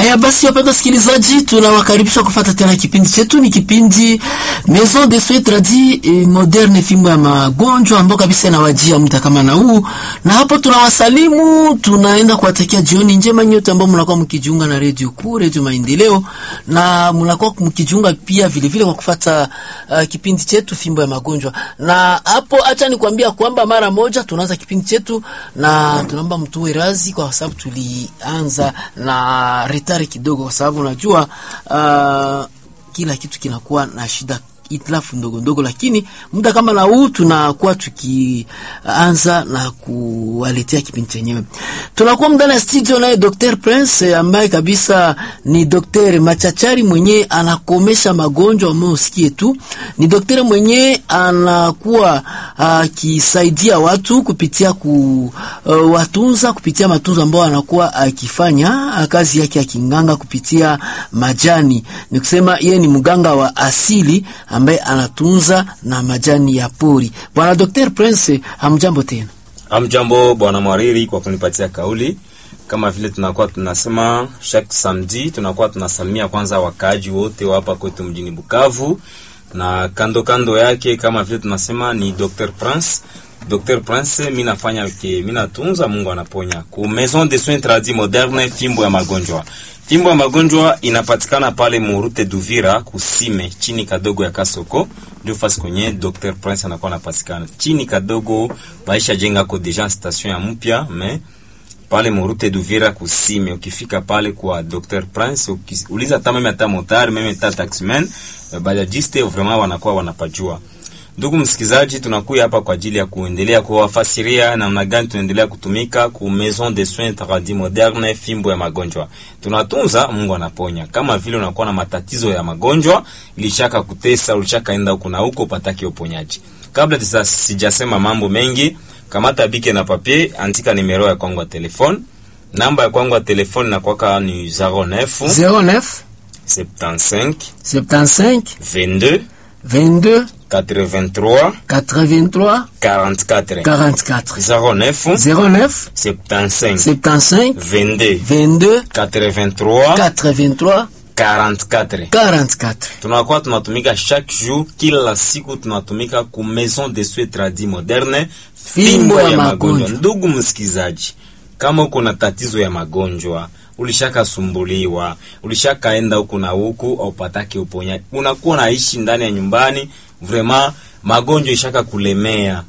Haya basi, wapenda wasikilizaji, tunawakaribisha kufuata tena kipindi chetu. Ni kipindi Maison de Soins Tradis eh, Moderne, fimbo ya magonjwa ambao kabisa inawajia muda kama na huu, na hapo tunawasalimu, tunaenda kuwatakia jioni njema nyote ambao mnakuwa mkijiunga na Radio Kuu, Radio Maendeleo, na mnakuwa mkijiunga pia vile vile kwa kufuata uh, kipindi chetu fimbo ya magonjwa. Na hapo acha nikwambia kwamba mara moja tunaanza kipindi chetu, na tunaomba mtuwe razi kwa sababu tulianza na retari kidogo, kwa sababu unajua uh, kila kitu kinakuwa na shida itilafu ndogo ndogo, lakini muda kama na huu tunakuwa tukianza na kuwaletea kipindi chenyewe. Tunakuwa ndani ya studio naye Dr. Prince ambaye kabisa ni daktari machachari mwenye anakomesha magonjwa ambayo usikie tu. Ni daktari mwenye anakuwa akisaidia watu kupitia ku uh, watunza kupitia matunzo ambayo anakuwa akifanya kazi yake ya kinganga kupitia majani. Ni kusema yeye ni mganga wa asili ambaye anatunza na majani ya pori. Bwana Dr. Prince, hamjambo tena. Amjambo bwana Mwariri kwa kunipatia kauli. Kama vile tunakuwa tunasema chaque samedi, tunakuwa tunasalimia kwanza wakaaji wote wa hapa kwetu mjini Bukavu, na kando kando yake kama vile tunasema ni Dr. Prince. Dr. Prince, mimi nafanya ke mimi natunza, Mungu anaponya. Ku Maison de Soins Tradis Moderne, fimbo ya magonjwa. Fimbo ya magonjwa inapatikana pale Murute Duvira kusime chini kadogo ya Kasoko, ndio fasi kwenye Dr. Prince anakuwa anapatikana. Chini kadogo baisha jenga ko deja station ya mpya mais pale Murute Duvira kusime, ukifika pale kwa Dr. Prince uliza hata meme hata motari meme hata taximan bajajiste vraiment wanakuwa wanapajua. Ndugu msikizaji, tunakuya hapa kwa ajili ya kuendelea kuwafasiria namna gani tunaendelea kutumika ku Maison de Soins Tradis Moderne, fimbo ya magonjwa. Tunatunza, Mungu anaponya. Kama vile unakuwa na matatizo ya magonjwa, ilishaka kutesa, ulishaka enda huko na huko upatake uponyaji. Kabla tisa sijasema mambo mengi, kamata bike na papier, andika nimero ya kwangu ya telefone. Namba ya kwangu ya telefone na kwaka ni 09 09 75 75 22 22 83 83 44 44 09 09 75 75 22 22 83 83 44 44 tunakuwa tunatumika chaque jour, kila siku tunatumika ku Maison de Soins Tradis Moderne, Fimbo ya magonjwa. Ndugu msikizaji, kama uko na tatizo ya magonjwa, ulishakasumbuliwa, ulishakaenda huku na huku, aupatake uponyaji, unakuwa naishi ndani ya nyumbani, vraiment magonjwa ishaka kulemea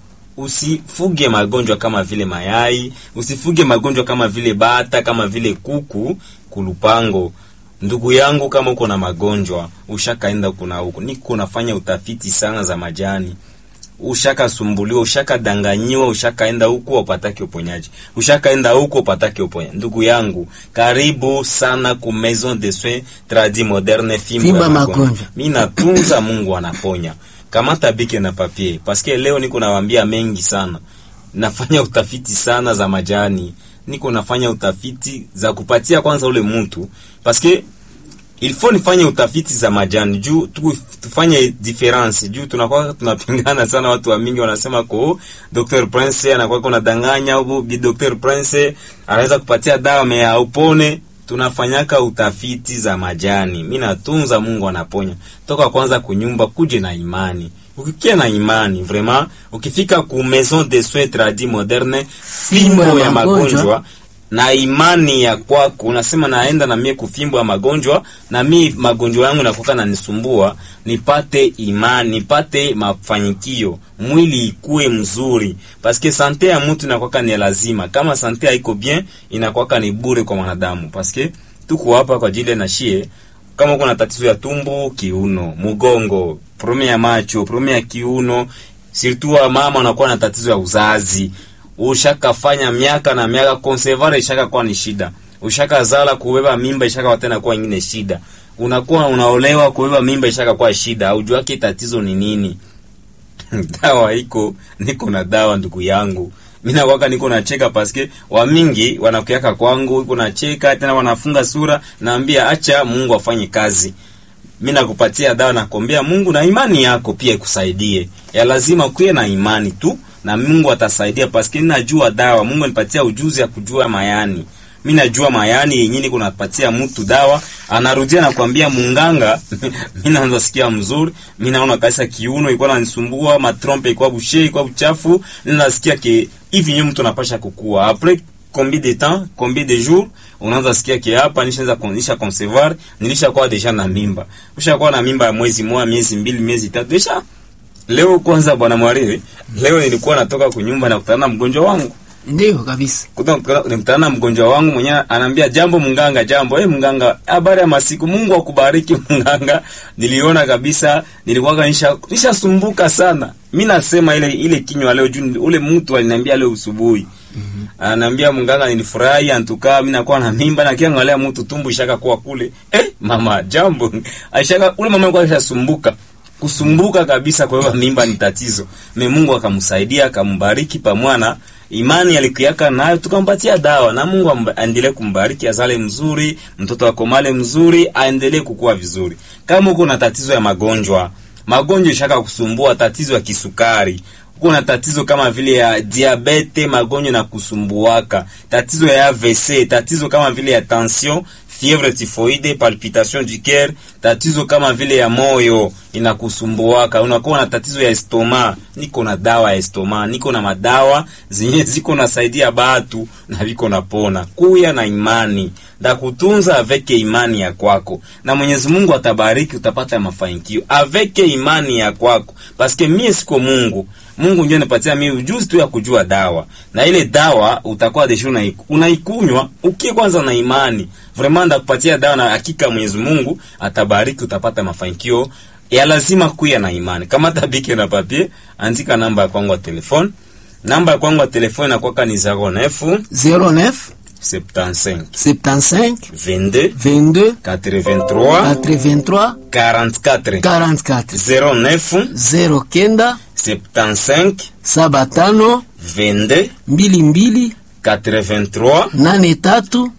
Usifuge magonjwa kama vile mayai, usifuge magonjwa kama vile bata, kama vile kuku kulupango. Ndugu yangu, kama uko na magonjwa ushakaenda huku na huku, niko nafanya utafiti sana za majani, ushakasumbuliwa, ushakadanganyiwa, ushakaenda huku upatake uponyaji, ushakaenda huku upatake uponyaji. Ndugu yangu, karibu sana ku Maison de Soins Tradis Moderne, fimbo Fimbo ya ya magonjwa. magonjwa. Mimi natunza, Mungu anaponya. Kamata bike na papier, paske leo niko nawaambia mengi sana. Nafanya utafiti sana za majani, niko nafanya utafiti za kupatia kwanza ule mtu, paske il faut nifanye utafiti za majani juu tu, tufanye difference juu tunakuwa tunapingana sana. Watu wa mingi wanasema ko Dr. Prince anakuwa kuna danganya au bi Dr. Prince anaweza kupatia dawa mea upone. Tunafanyaka utafiti za majani, mimi natunza, Mungu anaponya. Toka kwanza kunyumba kuje na imani, ukikia na imani vraiment, ukifika ku Maison de Soins Tradis Moderne, fimbo ya magonjwa na imani ya kwako, unasema naenda na mie kufimbo ya magonjwa, na mi magonjwa yangu nakuka nanisumbua, nipate imani, nipate mafanikio, mwili ikue mzuri, paske sante ya mtu inakwaka ni lazima. Kama sante haiko bien, inakwaka ni bure kwa mwanadamu, paske tuko hapa kwa ajili na shie. Kama uko na tatizo ya tumbo, kiuno, mgongo, probleme ya macho, probleme ya kiuno, surtout wa mama wanakuwa na tatizo ya uzazi ushakafanya miaka na miaka konsevare ishaka kuwa ni shida, ushaka zala kubeba mimba ishaka tena kuwa ingine shida, unakuwa unaolewa kubeba mimba ishaka kuwa shida, aujuake tatizo ni nini? dawa iko, niko na dawa ndugu yangu. Mimi nakwaka niko nacheka paske wa mingi wanakuaka kwangu, iko nacheka tena wanafunga sura, naambia acha Mungu afanye kazi. Mimi nakupatia dawa, nakwambia Mungu na imani yako pia ikusaidie. Ya lazima kuwe na imani tu na Mungu atasaidia, paske ninajua dawa. Mungu anipatia ujuzi ya kujua mayani mi najua mayani yenyewe niko napatia mtu dawa anarudia nakwambia munganga mi naanza sikia mzuri mi naona kabisa kiuno ilikuwa nanisumbua matrompe ilikuwa bushe ilikuwa buchafu nasikia ke hivi nyo mtu anapasha kukua apres combien de temps combien de jours unaanza sikia ke hapa nishaanza kunisha concevoir nilishakuwa deja na mimba ushakuwa na mimba ya mwezi moja miezi mbili miezi tatu deja leo kwanza bwana mwalimu leo nilikuwa natoka kunyumba na kutana na mgonjwa wangu Ndio kabisa. nikutana na mgonjwa wangu mwenyewe anaambia jambo mnganga jambo eh mnganga habari ya masiku Mungu akubariki mnganga niliona kabisa nilikuwa nisha nishasumbuka sana mimi nasema ile ile kinywa leo juu ule mtu aliniambia leo usubuhi mm -hmm. ananiambia mnganga nilifurahi antukaa mimi nakuwa na mimba na kiangalia mtu tumbu ishaka kuwa kule eh mama jambo aishaka ule mama alikuwa ashasumbuka kusumbuka kabisa kwa hiyo mimba ni tatizo me Mungu akamsaidia akambariki pamwana imani alikuyaka nayo tukampatia dawa na Mungu aendelee kumbariki azale mzuri mtoto akomale mzuri aendelee kukua vizuri kama uko na tatizo ya magonjwa magonjwa ishaka kusumbua tatizo ya kisukari uko na tatizo kama vile ya diabete magonjwa na kusumbuaka tatizo ya AVC tatizo kama vile ya tension fievre typhoide, palpitation du cœur, tatizo kama vile ya moyo inakusumbuaka, unakuwa na tatizo ya estoma, niko na dawa ya estoma, niko na madawa zenye ziko nasaidia batu na viko napona. Kuya na imani ndakutunza aveke imani ya kwako, na Mwenyezi Mungu atabariki, utapata mafanikio aveke imani ya kwako, paske mie siko Mungu. Mungu ndio anipatia mimi ujuzi tu ya kujua dawa, na ile dawa utakuwa desho unaikunywa ukie kwanza na imani vraiment ndakupatia dawa na hakika Mwenyezi Mungu atabariki, utapata mafanikio ya lazima kuya na imani. Kama tabike na papier, andika namba ya kwangu ya telefone. Namba ya kwangu ya telefone inakuwa ni 09 09 75 75 22 22 83 83 44 44 09 09 75 saba tano 22 mbili mbili 83 nane tatu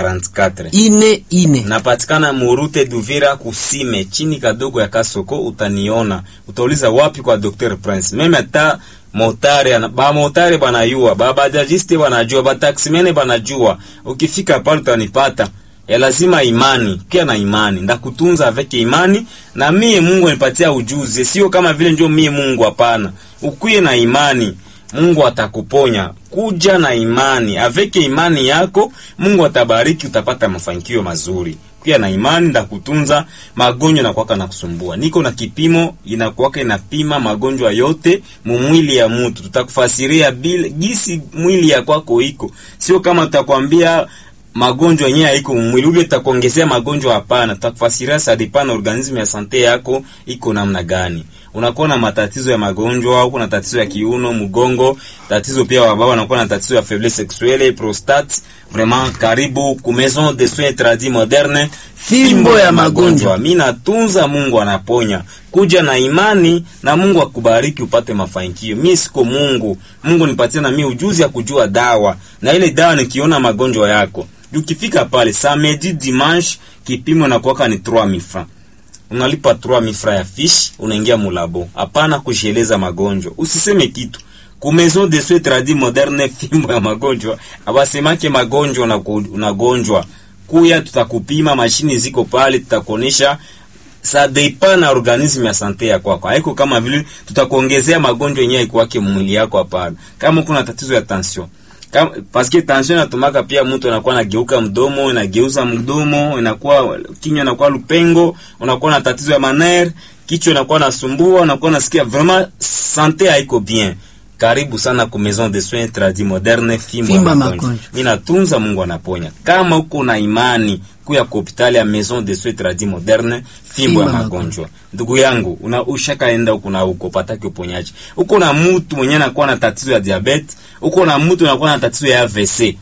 44 ine ine. napatikana murute Duvira kusime chini kadogo ya Kasoko, utaniona. Utauliza wapi kwa Dr Prince. Meme hata motari ana- ba motari banayua, ba bajajiste banajua, ba taksimene banajua. Ukifika pale utanipata. Ya lazima imani, kia na imani, ndakutunza aveke imani na mie Mungu anipatia ujuzi, sio kama vile ndio mie Mungu, hapana. Ukuye na imani. Mungu atakuponya. Kuja na imani, aveke imani yako, Mungu atabariki, utapata mafanikio mazuri. Kuja na imani, ndakutunza magonjwa na kwaka na kusumbua. Niko na kipimo inakuwaka inapima magonjwa yote mumwili ya mtu, tutakufasiria bila gisi mwili ya kwako iko, sio kama tutakwambia magonjwa yenyewe haiko mwili ule utakuongezea magonjwa. Hapana, tutakufasiria sadipana organismu ya sante yako iko namna gani. Unakuwa na matatizo ya magonjwa, uko na tatizo ya kiuno, mgongo, tatizo pia wa baba wanakuwa na tatizo ya faiblesse sexuelle, prostate. Vraiment, karibu ku maison de soins tradis moderne, Fimbo ya magonjwa. Mimi natunza, Mungu anaponya. Kuja na imani na Mungu akubariki upate mafanikio. Mimi siko Mungu, Mungu nipatie na mimi ujuzi ya kujua dawa, na ile dawa nikiona magonjwa yako ukifika pale samedi dimanche, kipimo na kuwaka ni 3000 francs unalipa 3000 francs ya fiche, unaingia mulabo. Hapana kujieleza magonjwa, usiseme kitu ku maison de soins tradis moderne, fimbo ya magonjwa abasemake magonjwa unaku- unagonjwa kuya, tutakupima, mashini ziko pale, tutakuonesha sa depend na organisme ya sante ya kwako. Haiko kama vile tutakuongezea magonjwa yenyewe ikuwake mwili yako, hapana. Kama kuna tatizo ya tension kama paske tension inatumaka pia mtu anakuwa anageuka mdomo, inageuza mdomo, inakuwa kinywa inakuwa lupengo, unakuwa na tatizo ya maner, kichwa inakuwa nasumbua, unakuwa nasikia vraiment sante haiko bien. Karibu sana ku maison de soins tradis moderne, fimbo ya Fimbo ya magonjwa. magonjwa. Mimi natunza, Mungu anaponya. Kama uko na imani kuya ku hospitali ya maison de soins tradis moderne, fimbo ya Fimbo ya magonjwa. Ndugu yangu, una ushakaenda huko na huko pataki uponyaji. Uko na mtu mwenye anakuwa na tatizo ya diabetes, uko na mtu anakuwa na tatizo ya AVC.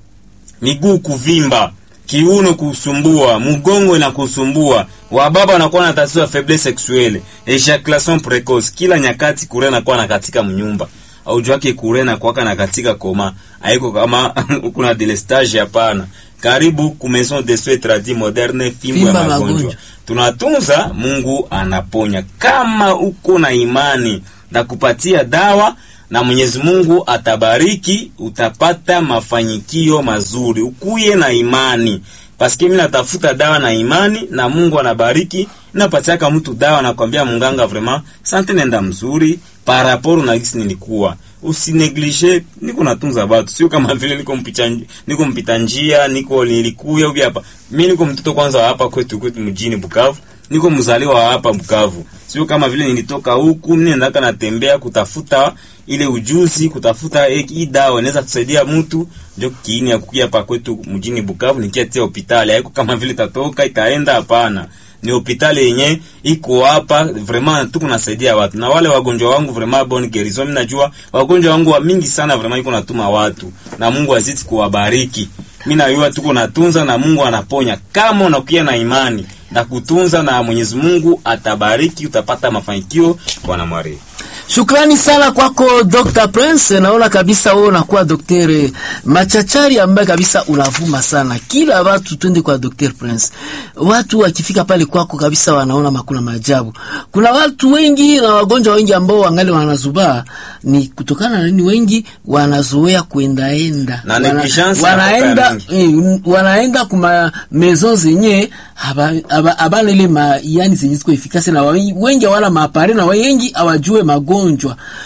Miguu kuvimba, kiuno kusumbua, mgongo inakusumbua. Wababa wanakuwa na tatizo ya faiblesse sexuelle, ejaculation precoce. Kila nyakati kure anakuwa na katika mnyumba. Au jwake kure na kwaka na katika koma. Haiko kama kuna delestage hapana. Karibu ku maison de soins tradis moderne, fimbo ya Fimbo ya magonjwa magonjwa. tunatunza, Mungu anaponya. Kama uko na imani na kupatia dawa na Mwenyezi Mungu atabariki, utapata mafanikio mazuri. Ukuye na imani, paske mimi natafuta dawa na imani, na Mungu anabariki. Napatiaka mtu dawa, nakwambia munganga, vraiment sante, nenda mzuri paraporo na gisi nilikuwa usineglige niko natunza watu, sio kama vile niko mpita niko mpita njia, niko nilikuya ubi hapa. Mimi niko mtoto kwanza wa hapa kwetu kwetu mjini Bukavu, niko mzaliwa wa hapa Bukavu, sio kama vile nilitoka huku. Mimi nataka natembea kutafuta ile ujuzi, kutafuta hii dawa inaweza kusaidia mtu, ndio kiini ya kukia hapa kwetu mjini Bukavu, nikiatia hospitali. Haiko kama vile tatoka itaenda, hapana ni hospitali yenye iko hapa vraiment, tuko nasaidia watu na wale wagonjwa wangu vraiment bon guérison. Mimi najua wagonjwa wangu wa mingi sana vraiment, iko natuma watu na Mungu azidi kuwabariki. Mimi najua tuko natunza na Mungu anaponya, kama unakuwa na imani na kutunza, na Mwenyezi Mungu atabariki, utapata mafanikio. Bwana Mwari. Shukrani sana kwako Dr. Prince. Naona kabisa wewe unakuwa daktari machachari ambaye kabisa unavuma sana. Kila watu twende kwa Dr. Prince. Watu wakifika pale kwako kabisa wanaona makuna maajabu. Kuna watu wengi na wagonjwa wengi ambao wangali wanazubaa ni kutokana na nini? Wengi wanazoea kuendaenda. Na Wana, negligence wanaenda inatoka eh, wanaenda kuma maison zenye haba- haba- habana ile ma yani zenye ziko efikasi na wa- wengi hawana maapare na wengi hawajue magonjwa